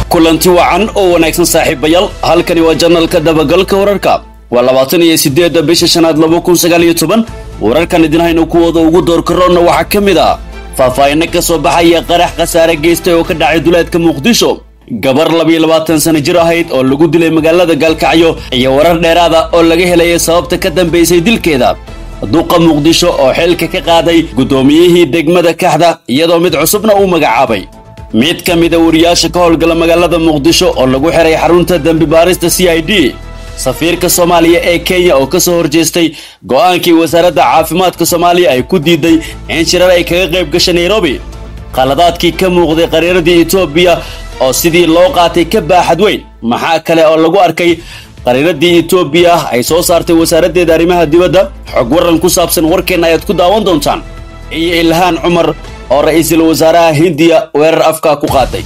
kulanti wacan oo wanaagsan saaxiibayaal halkani waa janalka dabagalka wararka waa labaatan iyo sideedda bisha shanaad laba kun sagaal iyo toban wararkan idin hayno kuwooda ugu doorkaroonna waxaa ka mid ah faahfaahinno ka soo baxaya qarax khasaare geystay oo ka dhacay duleedka muqdisho gabar labiyo labaatan sana jir ahayd oo lagu dilay magaalada gaalkacyo iyo warar dheeraada oo laga helaya sababta ka dambaysay dilkeeda duqa muqdisho oo xilka ka qaaday guddoomiyihii degmada kaxda iyadoo mid cusubna uu magacaabay mid ka mida wariyaasha ka howlgala magaalada muqdisho oo lagu xiray xarunta dembi baarista c i d safiirka soomaaliya ee kenya oo ka soo horjeestay go'aankii wasaaradda caafimaadka soomaaliya ay ku diiday in shirar ay kaga qayb gashay nairobi qaladaadkii ka muuqday qariiradii etoobiya oo sidii loo qaatay ka baaxad weyn maxaa kale oo lagu arkay qariiradii etoobiya ay soo saartay wasaaraddeeda arrimaha dibadda xog waran ku saabsan warkeenna ayaad ku daawan doontaan iyo ilhaan cumar oo ra'iisul wasaaraha hindiya weerar afkaa ku qaaday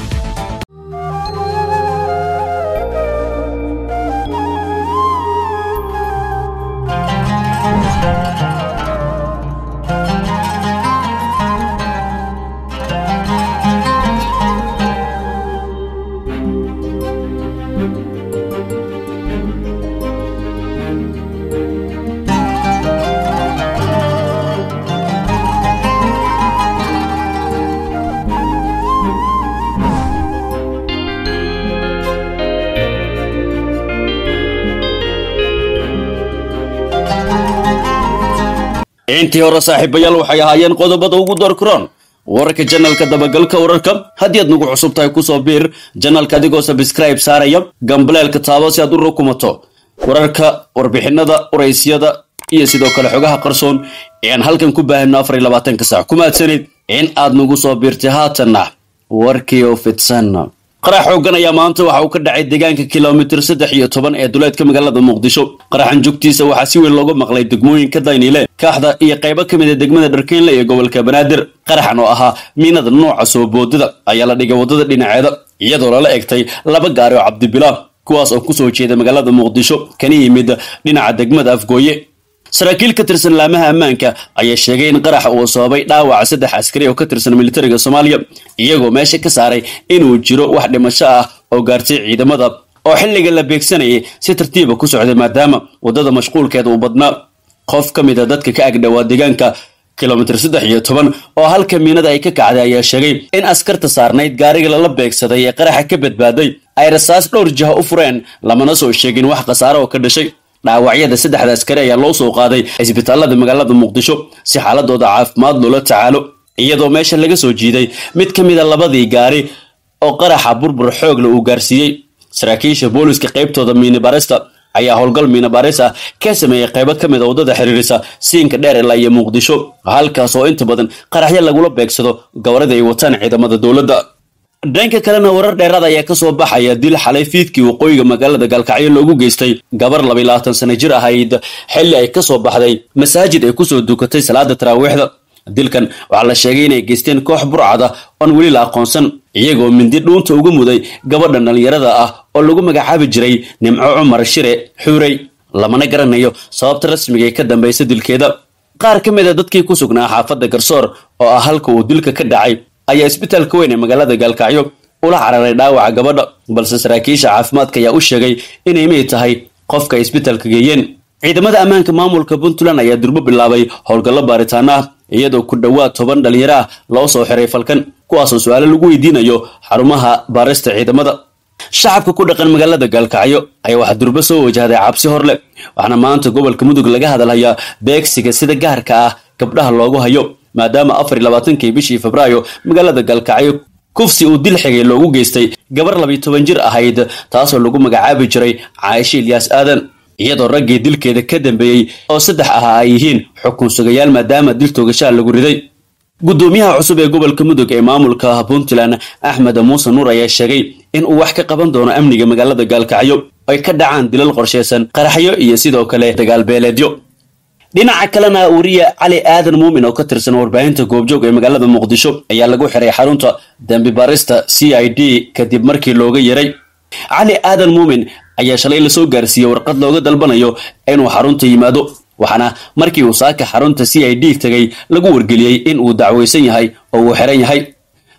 intii hore saaxiibayaal waxay ahaayeen qodobada ugu doorkaroon wararka janalka dabagalka wararka haddii aad nagu cusub tahay kusoo biir janalka adigoo sabscribe saaraya gambaleelka taabo si aad u rukumato wararka warbixinada uraysyada iyo sidoo kale xogaha qarsoon ee aan halkan ku baahino afar iyo labaatanka saac ku mahadsanid in aad nagu soo biirtay haatanna warkii oo fidsan qarax xoogan ayaa maanta waxa uu ka dhacay deegaanka kilomitir saddex iyo toban ee duleedka magaalada muqdisho qaraxan jugtiisa waxaa si weyn looga maqlay degmooyinka daynile kaaxda iyo qaybo ka mid a degmada dharkeynle iyo gobolka banaadir qaraxan oo ahaa miinada nooca soo boodada ayaa la dhigay waddada dhinaceeda iyadoo lala egtay laba gaari oo cabdibilaah kuwaas oo kusoo jeeda magaalada muqdisho kana yimid dhinaca degmada afgooye saraakiil ka tirsan laamaha ammaanka ayaa sheegay in qarax uu sababay dhaawaca saddex askari oo ka tirsan militariga soomaaliya iyagoo meesha ka saaray inuu jiro wax dhimasho ah oo gaartay ciidamada oo xilliga la beegsanayay si tartiiba ku socday maadaama waddada mashquulkeeda uu badnaa qof ka mid a dadka ka agdhowaa deegaanka kilomitir saddex iyo toban oo halka miinada ay ka kacday ayaa sheegay in askarta saarnayd gaariga lala beegsaday ee qaraxa ka badbaaday ay rasaas dhowr jiha u fureen lamana soo sheegin wax khasaare oo ka dhashay dhaawacyada saddexda askari ayaa loo soo qaaday cisbitaalada magaalada muqdisho si xaaladooda caafimaad loola tacaalo iyadoo meesha laga soo jiiday mid ka mid a labadii gaari oo qaraxa burbur xoogle uu gaarsiiyey saraakiisha booliska qaybtooda miinibarista ayaa howlgal miinabaris ah ka sameeyey qaybo ka mid a waddada xiriirisa siinka dheer ilaa iyo muqdisho halkaas oo inta badan qaraxyo lagula beegsado gawarada ay wataan ciidamada dowladda dhanka kalena warar dheeraad ayaa ka soo baxaya dil xalay fiidkii waqooyiga magaalada gaalkacyo loogu geystay gabar labiy labaatan sana jir ahayd xilli ay ka soo baxday masaajid ay kusoo dukatay salaada taraawiixda dilkan waxaa la sheegay inay geysteen koox burcada oon weli la aqoonsan iyagoo mindi dhuunta uga muday gabadha dhallinyarada ah oo lagu magacaabi jiray nimco cumar shire xuurey lamana garanayo sababta rasmiga ee ka dambaysa dilkeeda qaar ka mid a dadkii ku sugnaa xaafadda garsoor oo ah halka uu dilka ka dhacay ayaa isbitaalka weyn ee magaalada gaalkacyo ula cararay dhaawaca gabadha balse saraakiisha caafimaadka ayaa u sheegay inay mid tahay qofka ay isbitaalka geeyeen ciidamada ammaanka maamulka puntland ayaa durbo bilaabay howlgallo baaritaano ah iyadoo ku dhowaad toban dhalinyaro ah loo soo xiray falkan kuwaasoo su-aalo lagu weydiinayo xarumaha baarista ciidamada shacabka ku dhaqan magaalada gaalkacyo ayaa waxaa durbo soo wajahday cabsi hor leh waxaana maanta gobolka mudug laga hadalhayaa beegsiga sida gaarka ah gabdhaha loogu hayo maadaama afar iyo labaatankii bishii febraayo magaalada gaalkacyo kufsi uu dil xigay loogu geystay gabar labiyo toban jir ahayd taasoo lagu magacaabi jiray caaisha ilyaas aadan iyadoo raggii dilkeeda ka dambeeyey oo saddex ahaa ay yihiin xukun sugayaal maadaama dil toogashaa lagu riday guddoomiyaha cusub ee gobolka mudug ee maamulka puntland axmed muuse nuur ayaa sheegay in uu wax ka qaban doono amniga magaalada gaalkacyo ay ka dhacaan dilal qorshaysan qaraxyo iyo sidoo kale dagaalbeeleedyo dhinaca kalena wariye cali aadan muumin oo ka tirsan warbaahinta goobjoog ee magaalada muqdisho ayaa lagu xiray xarunta dembi barista c i d kadib markii looga yaray cali aadan muumin ayaa shalay lasoo gaarsiiyey warqad looga dalbanayo inuu xarunta yimaado waxaana markii uu saaka xarunta c i d tegay lagu wargeliyey in uu dacwaysan yahay oo uu xiran yahay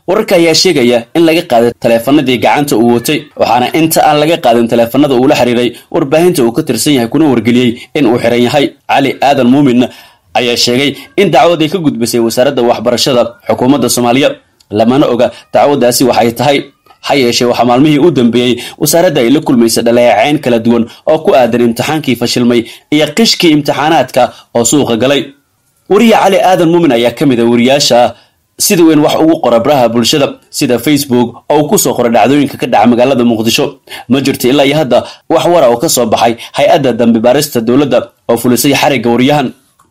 wararka ayaa sheegaya in laga qaaday taleefanadii gacanta uu watay waxaana inta aan laga qaadin taleefanada uu la xiriiray warbaahinta uu ka tirsan yahay kuna wargeliyey in uu xiran yahay cali aadan muumin ayaa sheegay in dacwad ay ka gudbisay wasaaradda waxbarashada xukuumadda soomaaliya lamana oga dacwaddaasi waxay tahay ha yeeshee waxaa maalmihii u dambeeyey wasaaradda ay la kulmaysa dhaleecayn kala duwan oo ku aadan imtixaankii fashilmay iyo qishkii imtixaanaadka oo suuqa galay wariye cali aadan muumin ayaa ka mid a wariyaasha sida weyn wax ugu qora baraha bulshada sida facebook oo uu kusoo qoray dhacdooyinka ka dhaca magaalada muqdisho ma jirto ilaa iyo hadda wax wara oo ka soo baxay hay-adda dambi baarista dowladda oo fulisay xarigga wariyahan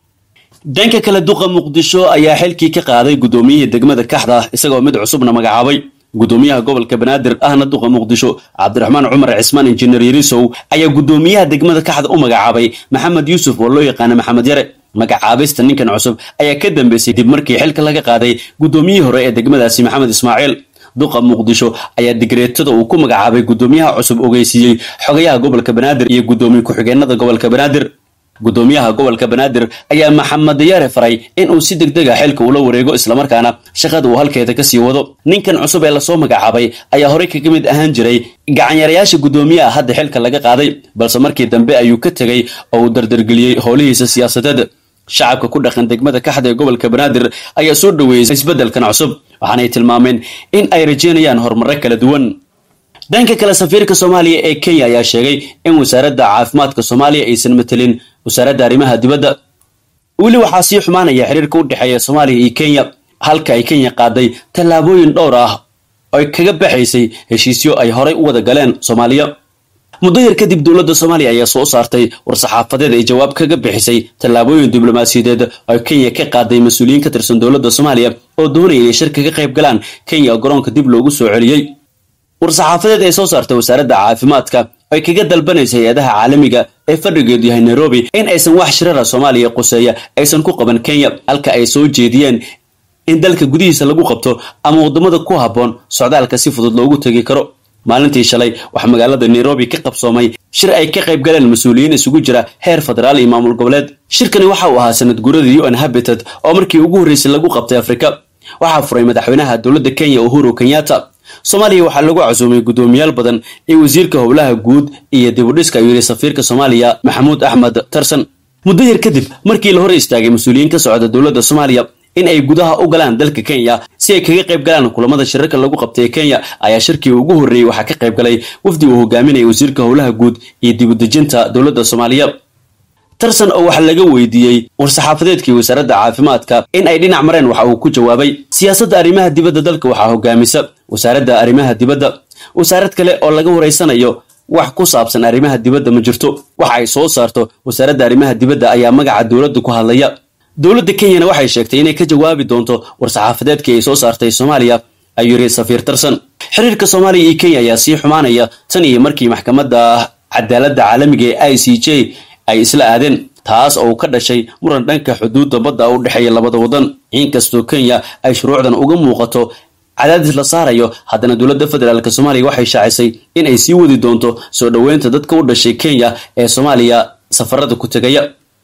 dhanka kale duqa muqdisho ayaa xilkii ka qaaday guddoomiyihii degmada kaxda isagoo mid cusubna magacaabay gudoomiyaha gobolka banaadir ahna duqa muqdisho cabdiraxmaan cumar cismaan injineer yarisow ayaa gudoomiyaha degmada kaxda u magacaabay maxamed yuusuf oo loo yaqaana maxamed yare magacaabista ninkan cusub ayaa ka dambeysay dib markii xilka laga qaaday guddoomiyihii hore ee degmadaasi maxamed ismaaciil duqa muqdisho ayaa digreetada uu ku magacaabay gudoomiyaha cusub ogeysiiyey xogayaha gobolka banaadir iyo gudoomiye ku-xigeenada gobolka banaadir gudoomiyaha gobolka banaadir ayaa maxamed yare faray in uu si degdeg a xilka ula wareego islamarkaana shaqada uu halkeeda kasii wado ninkan cusub ee lasoo magacaabay ayaa horey kaga mid ahaan jiray gacanyarayaasha guddoomiyaha hadda xilka laga qaaday balse markii dambe ayuu ka tegey oo uu dardargeliyey howlihiisa siyaasadeed shacabka ku dhaqan degmada kaxda ee gobolka banaadir ayaa soo dhoweeyey isbeddelkan cusub waxaanay tilmaameen in ay rajeynayaan horumarro kala duwan dhanka kale safiirka soomaaliya ee kenya ayaa sheegay in wasaaradda caafimaadka soomaaliya aysan matelin wasaaradda arrimaha dibadda weli waxaa sii xumaanaya xiriirka u dhexeeya soomaaliya iyo kenya halka ay kenya qaaday tallaabooyin dhowr ah oy kaga baxaysay heshiisyo ay horay u wada galeen soomaaliya muddo yar kadib dowladda soomaaliya ayaa soo saartay war-saxaafadeed ay jawaab kaga bixisay tallaabooyin diblomaasiyadeed oo kenya ka qaaday mas-uuliyiin ka tirsan dowladda soomaaliya oo doonaya inay shir kaga qayb galaan kenya oo garoonka dib loogu soo celiyey war-saxaafadeed ay soo saartay wasaaradda caafimaadka ay kaga dalbanaysa hay-adaha caalamiga ee fadhigeedu yahay nairobi in aysan wax shirara soomaaliya quseeya aysan ku qaban kenya halka ay soo jeediyeen in dalka gudihiisa lagu qabto ama waddamada ku habboon socdaalka si fudud loogu tegi karo maalintii shalay waxaa magaalada nairobi ka qabsoomay shir ay ka qayb galeen mas-uuliyiin isugu jira heer federaal iyo maamul goboleed shirkani waxa uu ahaa sanad guuradii un habitat oo markii ugu horreysay lagu qabtay afrika waxaa furay madaxweynaha dowladda kenya uhuru kenyatta soomaaliya waxaa lagu casuumay guddoomiyaal badan iyo wasiirka howlaha guud iyo dibudhiska ayuu yidhi safiirka soomaaliya maxamuud axmed tarsan muddo yar kadib markii la hor istaagay mas-uuliyiin ka socda dowladda soomaaliya in ay gudaha u galaan dalka kenya si ay kaga qayb galaan kulamada shirarka lagu qabtay kenya ayaa shirkii ugu horreeyey waxaa ka qayb galay wafdi uu hogaaminaya wasiirka howlaha guud iyo dibudejinta dowladda soomaaliya tarsan oo waxaa laga weydiiyey war-saxaafadeedkii wasaaradda caafimaadka in ay dhinac mareen waxa uu ku jawaabay siyaasadda arrimaha dibadda dalka waxaa hogaamisa wasaaradda arrimaha dibadda wasaarad kale oo laga waraysanayo wax ku saabsan arrimaha dibadda ma jirto waxa ay soo saarto wasaaradda arrimaha dibadda ayaa magaca dowladda ku hadlaya dowladda kenyana waxay sheegtay inay ka jawaabi doonto war-saxaafadeedkii ay soo saartay soomaaliya ayuu yidhi safiir tarsan xiriirka soomaaliya iyo kenya ayaa sii xumaanaya tan iyo markii maxkamadda cadaaladda caalamiga ee i c j ay isla aadeen taas oo ka dhashay muran dhanka xuduudda badda u dhexeeya labada waddan inkastoo kenya ay shuruucdan uga muuqato cadaadis la saarayo haddana dowladda federaalk soomaaliya waxay shaacisay in ay sii wadi doonto soo dhoweynta dadka u dhashay kenya ee soomaaliya safarada ku tegaya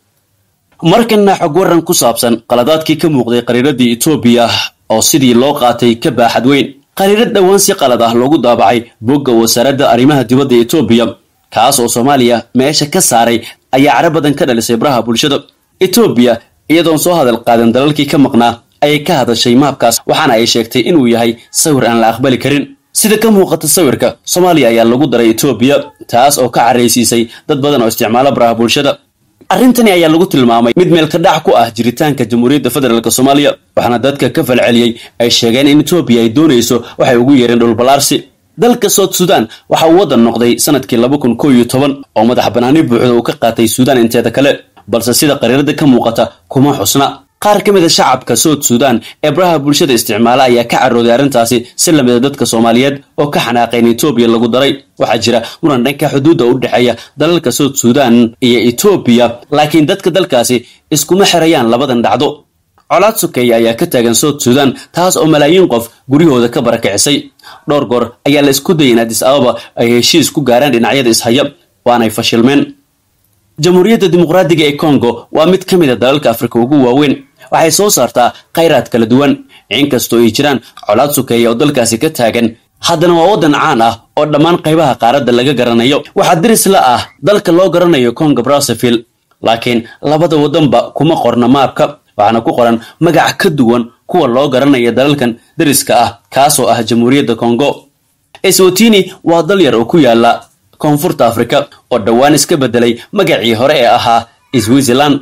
markana xog waran ku saabsan qaladaadkii ka muuqday qariiradii etoobiya oo sidii loo qaatay ka baaxad weyn qariirad dhowaan si qalad ah loogu daabacay bogga wasaaradda arrimaha dibadda etoobiya kaas oo soomaaliya meesha ka saaray ayaa cara badan ka dhalisay baraha bulshada etoobiya iyadoon soo hadal qaadan dalalkii ka maqnaa ayay ka hadashay maabkaas waxaana ay sheegtay inuu yahay sawir aan la aqbali karin sida ka muuqata sawirka soomaaliya ayaa lagu daray etoobiya taas oo ka caraysiisay dad badan oo isticmaala baraha bulshada arrintani ayaa lagu tilmaamay mid meel ka dhac ku ah jiritaanka jamhuuriyadda federaalk soomaaliya waxaana dadka ka falceliyey ay sheegeen in etoobiya ay doonayso waxay ugu yeereen dhulbalaarsi dalka soud sudan waxa uu waddan noqday sanadkii laba kun koo iyo toban oo madax banaani buuxda uu ka qaatay suudaan inteeda kale balse sida qariirada ka muuqata kuma xusna qaar ka mid a shacabka soud sudan ee baraha bulshada isticmaala ayaa ka carooday arrintaasi si lamida dadka soomaaliyeed oo ka xanaaqay in etoobiya lagu daray waxaa jira muran dhanka xuduudda u dhexeeya dalalka soud sudan iyo etoobiya laakiin dadka dalkaasi iskuma xirayaan labadan dhacdo colaad sokeeya ayaa ka taagan soud sudan taas oo malaayiin qof guryahooda ka barakicisay dhowr goor ayaa la isku dayay in adis ababa ay heshiis ku gaaraan dhinacyada ishaya waanay fashilmeen jamhuuriyadda dimuqraadiga ee congo waa mid ka mid a dalalka afrika ugu waaweyn waxay soo saartaa khayraad kala duwan inkastoo ay jiraan colaad sukeeya oo dalkaasi ka taagan haddana waa waddan caan ah oo dhammaan qaybaha qaaradda laga garanayo waxaa diris la ah dalka loo garanayo congo brazzaville laakiin labada waddanba kuma qorna maabka waxaana ku qoran magac ka duwan kuwa loo garanaya dalalkan dariska ah kaasoo ah jamhuuriyadda congo eswatini waa dal yar oo ku yaala koonfurta afrika oo dhowaan iska beddelay magacii hore ee ahaa switzerland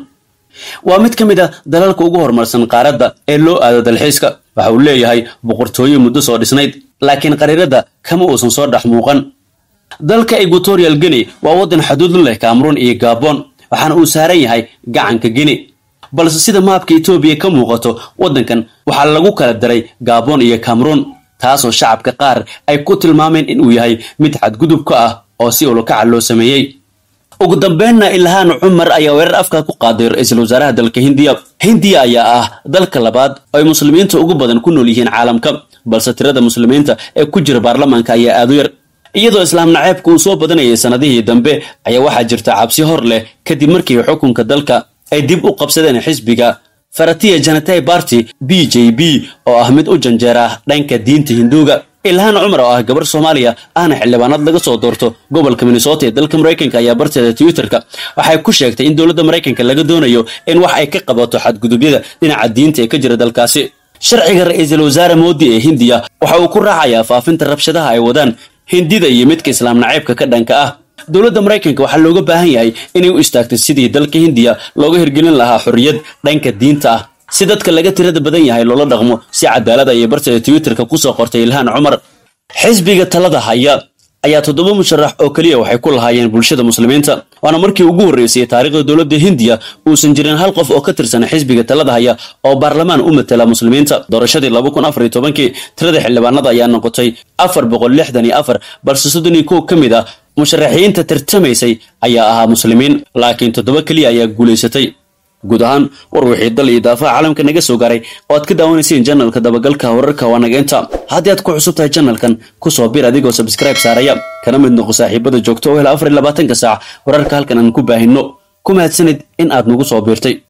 waa mid ka mid a dalalka ugu horumarsan qaaradda ee loo aado dalxiiska waxa uu leeyahay boqortooyo muddo soo dhisnayd laakiin qariirada kama uusan soo dhex muuqan dalka equatorial guinea waa waddan xuduud la leh cameroon iyo gabon waxaana uu saaran yahay gacanka guinea balse sida maabka etoobiya ka muuqato waddankan waxaa lagu kala daray gabon iyo cameroon taasoo shacabka qaar ay ku tilmaameen inuu yahay mid xadgudub ka ah oo si ulukaca loo sameeyey ugu dambeynna ilhaan cumar ayaa weerar afka ku qaaday ra-iisul wasaaraha dalka hindiya hindiya ayaa ah dalka labaad oo ay muslimiinta ugu badan ku nool yihiin caalamka balse tirada muslimiinta ee ku jira baarlamaanka ayaa aad u yar iyadoo islaam naceebka uu soo badanayay sannadihii dambe ayaa waxaa jirta cabsi hor leh kadib markii xukunka dalka ay dib u qabsadeen xisbiga faratiya janatay barty b j b oo ah mid u janjeera dhanka diinta hinduuga ilhaan cumar oo ah gabar soomaaliya ahna xildhibaanad laga soo doorto gobolka minnesota ee dalka maraykanka ayaa barteeda twitterka waxay ku sheegtay in dowladda maraykanka laga doonayo in wax ay ka qabato xadgudubyada dhinaca diinta ee ka jira dalkaasi sharciga ra-iisul wasaare moodi ee hindiya waxa uu ku raacayaa faafinta rabshadaha ay wadaan hindida iyo midka islaam naceybka ka dhanka ah dowladda maraykanka waxaa looga baahan yahay inay u istaagto sidii dalka hindiya looga hirgelin lahaa xorriyad dhanka diinta ah si dadka laga tirada badan yahay loola dhaqmo si cadaalad ayay barteeda twitterka kusoo qortay ilhaan cumar xisbiga talada haya ayaa toddoba musharax oo keliya waxay ku lahaayeen bulshada muslimiinta waana markii ugu horreysay taariikhda dowladda hindiya uusan jirin hal qof oo ka tirsan xisbiga talada haya oo baarlamaan u matala muslimiinta doorashadii laba kun afar iyo tobankii tirada xildhibaanada ayaa noqotay afar boqol lixdan iyo afar balse soddon iyo kow ka mid ah musharaxiinta tartamaysay ayaa ahaa muslimiin laakiin toddoba keliya ayaa guulaysatay guud ahaan war wixii dal iyo daafaha caalamka naga soo gaaray oo aad ka daawanayseen janalka dabagalka wararka waa naga inta haddii aad ku cusub tahay janalkan kusoo bir adigoo sabskraibe saaraya kana mid noqo saaxiibada joogto oo hela afar iyo labaatanka saac wararka halkan aan ku baahinno ku mahadsanid in aad nagu soo biirtay